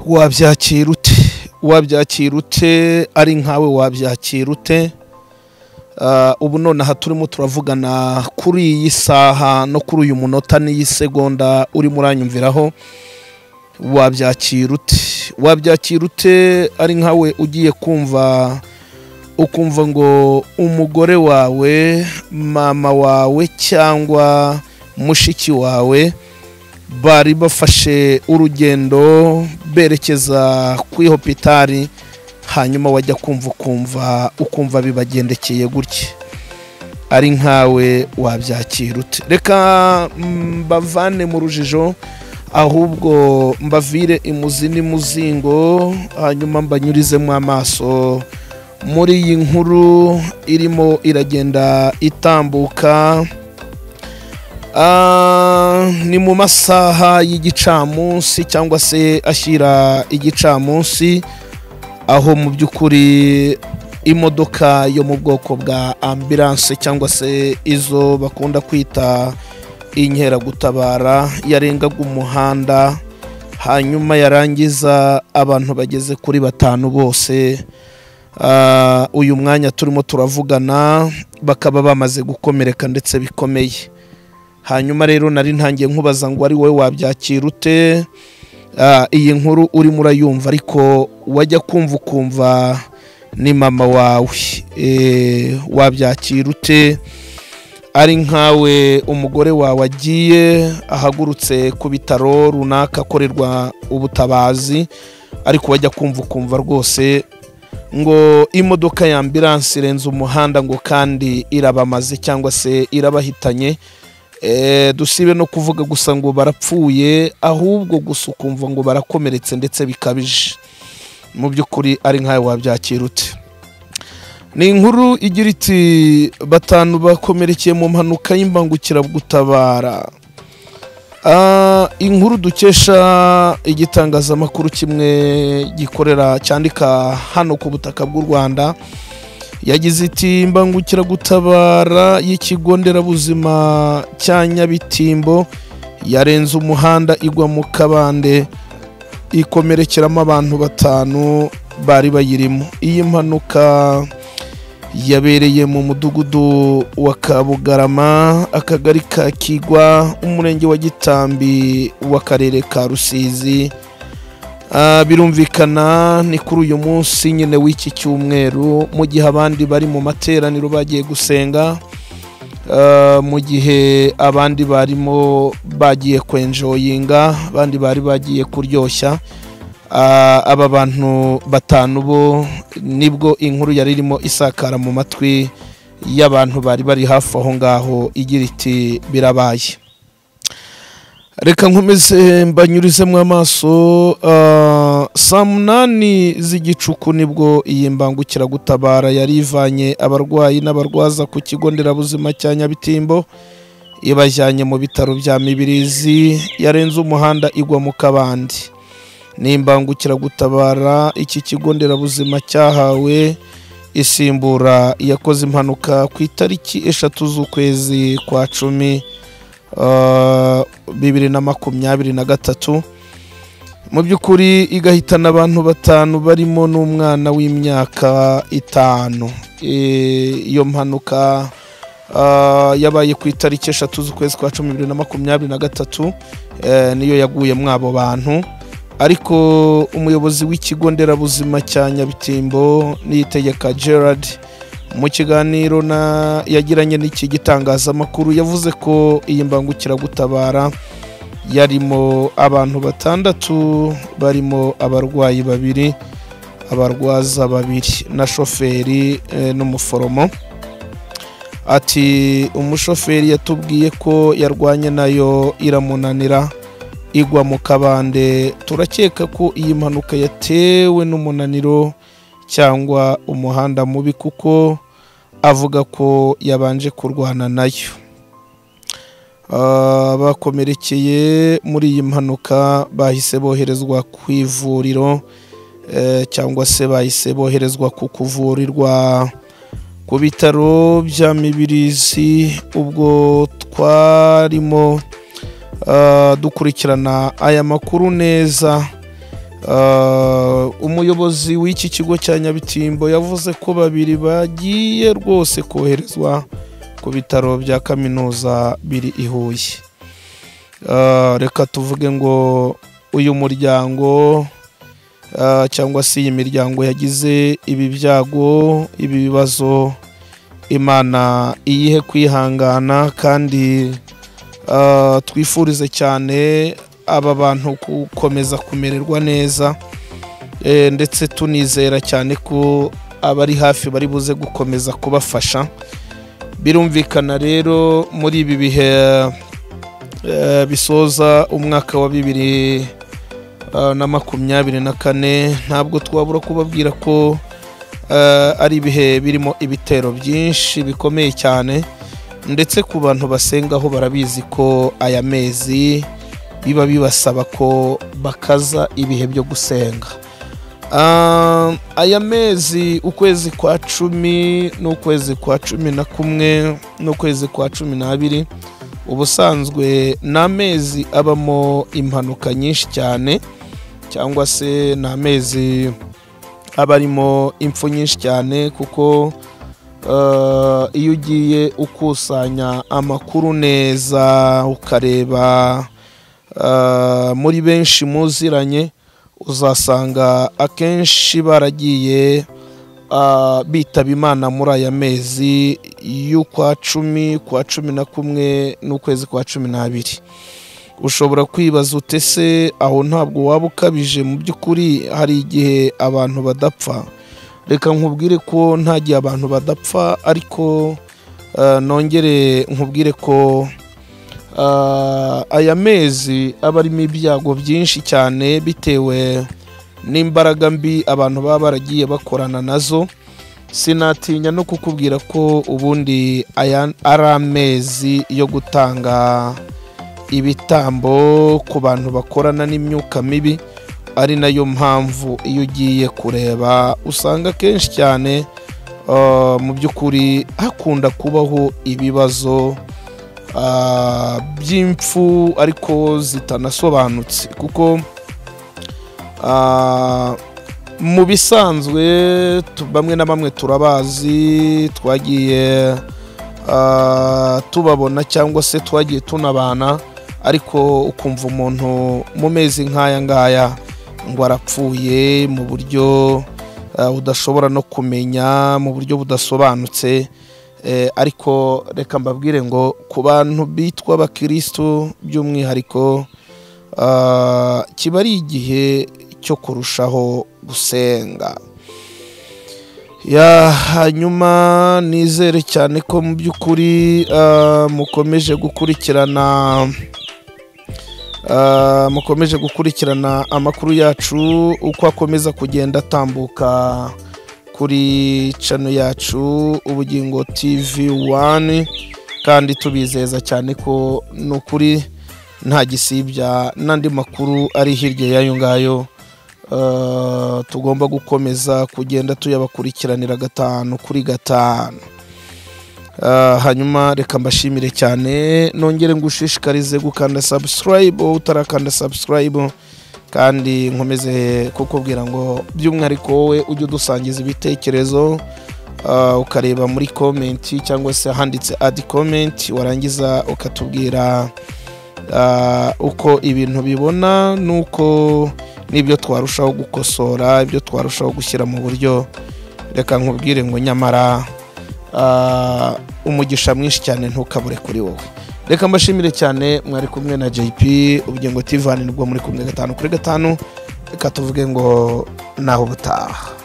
wabyakira ute wabyakira ute ari nkawe wabyakira ute ubu nonaha turimo turavugana kuri iyi saha no kuri uyu munota n'iyi segonda urimo uranyumviraho wabyakira ute wabyakira ute ari nkawe ugiye kumva ukumva ngo umugore wawe mama wawe cyangwa mushiki wawe bari bafashe urugendo berekeza kuri hopitari hanyuma wajya kumva ukumva ukumva bibagendekeye gutya ari nkawe wabyakira ute reka mbavane mu rujijo ahubwo mbavire imuzi n'imuzingo hanyuma mbanyurizemo amaso muri iyi nkuru irimo iragenda itambuka ni mu masaha y'igicamunsi cyangwa se ashyira igicamunsi aho mu by'ukuri imodoka yo mu bwoko bwa ambilanse cyangwa se izo bakunda kwita inkeragutabara yarengaga umuhanda hanyuma yarangiza abantu bageze kuri batanu bose uyu mwanya turimo turavugana bakaba bamaze gukomereka ndetse bikomeye hanyuma rero nari ntangiye nkubaza ngo ari wowe wabyakira ute iyi nkuru urimo urayumva ariko wajya kumva ukumva ni mama wawe wabyakira ute ari nkawe umugore wawe agiye ahagurutse ku bitaro runaka akorerwa ubutabazi ariko wajya kumva ukumva rwose ngo imodoka ya ambilanse irenze umuhanda ngo kandi irabamaze cyangwa se irabahitanye dusibe no kuvuga gusa ngo barapfuye ahubwo gusa ukumva ngo barakomeretse ndetse bikabije mu by'ukuri ari nkawe wabyakira ute ni inkuru igira iti batanu bakomerekeye mu mpanuka y'imbangukiragutabara inkuru dukesha igitangazamakuru kimwe gikorera cyandika hano ku butaka bw'u rwanda yagize iti mbangukiragutabara y'ikigo nderabuzima cya nyabitimbo yarenze umuhanda igwa mu kabande ikomerekeramo abantu batanu bari bayirimo iyi mpanuka yabereye mu mudugudu wa kabugarama akagari ka kigwa umurenge wa gitambi w'akarere ka rusizi birumvikana ni kuri uyu munsi nyine w'iki cyumweru mu gihe abandi bari mu materaniro bagiye gusenga mu gihe abandi barimo bagiye kwenjoyinga abandi bari bagiye kuryoshya aba bantu batanu bo nibwo inkuru yari irimo isakara mu matwi y'abantu bari bari hafi aho ngaho igira iti birabaye reka nkomeze mbanyurizemo amaso saa munani z'igicuku nibwo iyi mbangukiragutabara yari ivanye abarwayi n'abarwaza ku kigo nderabuzima cya nyabitimbo ibajyanye mu bitaro bya mibirizi yarenze umuhanda igwa mu kabandi ni imbangukiragutabara iki kigo nderabuzima cyahawe isimbura yakoze impanuka ku itariki eshatu z'ukwezi kwa cumi bibiri na makumyabiri na gatatu mu by'ukuri igahitana abantu batanu barimo n'umwana w'imyaka itanu iyo mpanuka yabaye ku itariki eshatu z'ukwezi kwa cumi bibiri na makumyabiri na gatatu niyo yaguye muri abo bantu ariko umuyobozi w'ikigo nderabuzima cya nyabitimbo niyitegeka gerard mu kiganiro yagiranye n'iki gitangazamakuru yavuze ko iyi mbangukiragutabara yarimo abantu batandatu barimo abarwayi babiri abarwaza babiri na shoferi n'umuforomo ati umushoferi yatubwiye ko yarwanye nayo iramunanira igwa mu kabande turakeka ko iyi mpanuka yatewe n'umunaniro cyangwa umuhanda mubi kuko avuga ko yabanje kurwana nayo bakomerekeye muri iyi mpanuka bahise boherezwa ku ivuriro cyangwa se bahise boherezwa ku kuvurirwa ku bitaro bya mibirizi ubwo twarimo dukurikirana aya makuru neza umuyobozi w'iki kigo cya nyabitimbo yavuze ko babiri bagiye rwose koherezwa ku bitaro bya kaminuza biri i huye reka tuvuge ngo uyu muryango cyangwa se iyi miryango yagize ibi byago ibi bibazo imana iyihe kwihangana kandi twifurize cyane aba bantu gukomeza kumererwa neza ndetse tunizera cyane ko abari hafi bari buze gukomeza kubafasha birumvikana rero muri ibi bihe bisoza umwaka wa bibiri na makumyabiri na kane ntabwo twabura kubabwira ko ari ibihe birimo ibitero byinshi bikomeye cyane ndetse ku bantu basengaho barabizi ko aya mezi biba bibasaba ko bakaza ibihe byo gusenga aya mezi ukwezi kwa cumi n'ukwezi kwa cumi na kumwe n'ukwezi kwa cumi n'abiri ubusanzwe ni amezi abamo impanuka nyinshi cyane cyangwa se ni amezi aba arimo impfu nyinshi cyane kuko iyo ugiye ukusanya amakuru neza ukareba muri benshi muziranye uzasanga akenshi baragiye bitaba imana muri aya mezi y'ukwa cumi kwa cumi na kumwe n'ukwezi kwa cumi n'abiri ushobora kwibaza utese aho ntabwo waba ukabije mu by'ukuri hari igihe abantu badapfa reka nkubwire ko nta gihe abantu badapfa ariko nongere nkubwire ko aya mezi aba arimo ibyago byinshi cyane bitewe n'imbaraga mbi abantu baba baragiye bakorana nazo sinatinya no kukubwira ko ubundi aya ari amezi yo gutanga ibitambo ku bantu bakorana n'imyuka mibi ari nayo mpamvu iyo ugiye kureba usanga kenshi cyane mu by'ukuri hakunda kubaho ibibazo by'impfu ariko zitanasobanutse kuko mu bisanzwe bamwe na bamwe turabazi twagiye tubabona cyangwa se twagiye tunabana ariko ukumva umuntu mu mezi nk'aya ngaya ngo arapfuye mu buryo udashobora no kumenya mu buryo budasobanutse ariko reka mbabwire ngo ku bantu bitwa abakirisitu by'umwihariko kiba ari igihe cyo kurushaho gusenga hanyuma nizere cyane ko mu by'ukuri mukomeje gukurikirana mukomeje gukurikirana amakuru yacu uko akomeza kugenda atambuka kuri cano yacu ubugingo tv wani kandi tubizeza cyane ko ni ukuri nta gisibya n'andi makuru ari hirya y'ayo ngayo tugomba gukomeza kugenda tuyabakurikiranira gatanu kuri gatanu hanyuma reka mbashimire cyane nongere ngo ushishikarize gukanda sabusikarayibu utarakanda sabusikarayibu kandi nkomeze kukubwira ngo by'umwihariko wowe ujye udusangiza ibitekerezo ukareba muri komenti cyangwa se ahanditse adi komenti warangiza ukatubwira uko ibintu bibona n'uko n'ibyo twarushaho gukosora ibyo twarushaho gushyira mu buryo reka nkubwire ngo nyamara umugisha mwinshi cyane ntukabure kuri wowe reka mbashimire cyane mwari kumwe na jp ubugingo tivanirwa muri kumwe gatanu kuri gatanu reka tuvuge ngo naho ubutaha